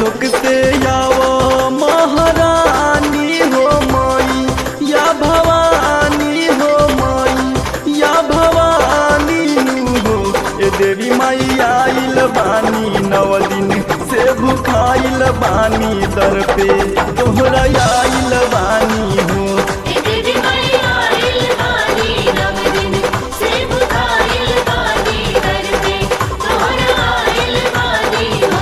लोक से आवो महारानी हो माई या भवानी हो माई या भवानी हो ए देवी माई आइल बानी नव दिन से भुखाइल बानी दर पे तोहरा आइल बानी हो ए देवी माई आइल बानी नव दिन से बुखाइल बानी दर पे तोहरा आइल बानी हो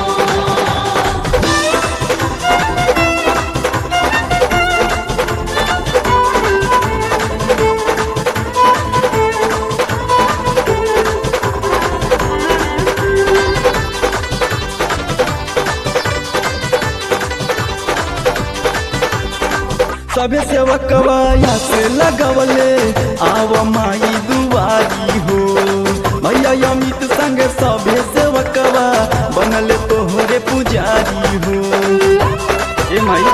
सभे सेवकवा या से लगवले आव माई दुआरी हो भैया अमित संग सभे सेवकवा बनल तोहरे पुजारी हो ए माई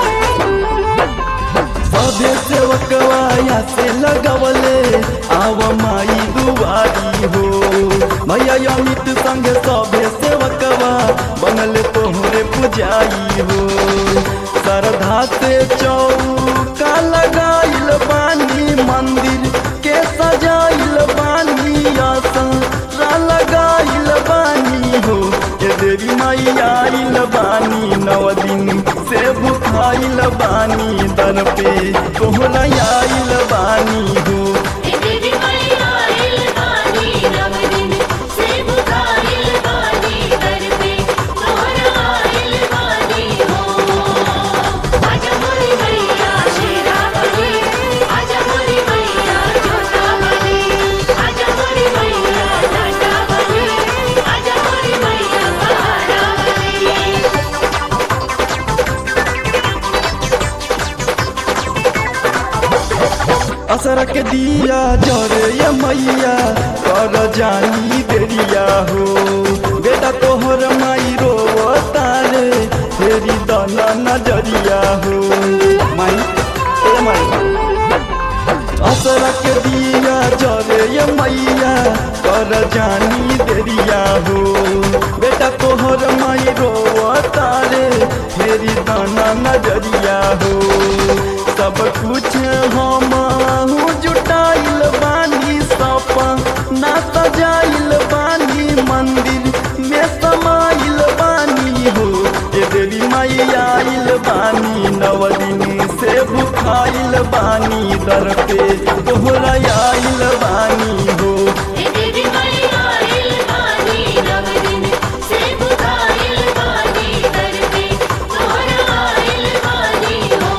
सभे सेवकवा या से लगवले आव माई दुआरी हो भैया अमित संग सभे सेवकवा बनल तोहरे पुजारी हो श्रद्धा से चौका लगाइल बानी मंदिर के सजाइल बानी आसरा लगाइल बानी हो ए देवी माई आइल बानी नव दिन से भुखाइल बानी दर पे तोहरा आइल बानी हो ए देवी माई आइल बानी नव दिन से बुखाइल बानी दर पे तोहरा आइल बानी हो आजा मोरी मैया शेरा बली आजा मोरी मैया जोता बली आजा मोरी मैया लाटा बली आजा मोरी मैया पहाड़ा बली असर के दिया जरे ये मैया कर जानी देरिया हो बेटा तोहर माई रो तारे फेरी दना नजरिया हो माई ए माई असर के दिया जरे ये मैया कर जानी देरिया हो बेटा तोहर माई रो तारे फेरी दाना नजरिया हो सब कुछ हम जुटाइल बानी सपा ना सजाइल बानी मंदिर में समाइल बानी हो ए देवी माई आइल बानी नव दिन से भुखाइल बानी दर पे तोहरा आइल बानी हो ए देवी माई आइल बानी नव दिन से बुखाइल बानी दर पे तोहरा आइल बानी हो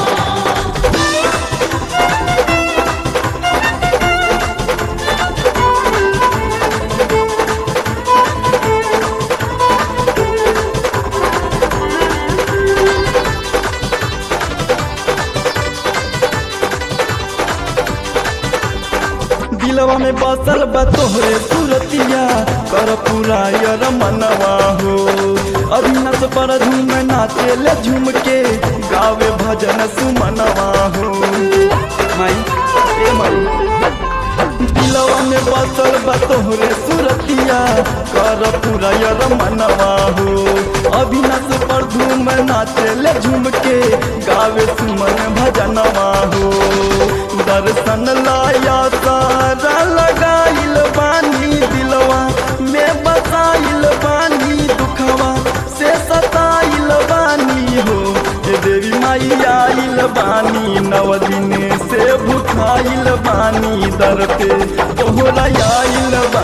दिलवा में बसल बा तोहरे सूरतिया कर पूरा यर मनवा हो अभिनस पर झूम नाचे ले झूम के गावे भजन सुमनवा हो माई ए माई दिलवा में बसल बा तोहरे सूरतिया कर पूरा यर मनवा हो अभिनस पर झूम नाचे ले झूम के गावे सुमन भजनवा हो दर्शन लाया सारा लगाइल बानी दिलवा में बसाइल बानी दुखवा से सताइल बानी हो ए देवी माई आइल बानी नव दिन से भुखाइल बानी दर पे तोहरा आइल बानी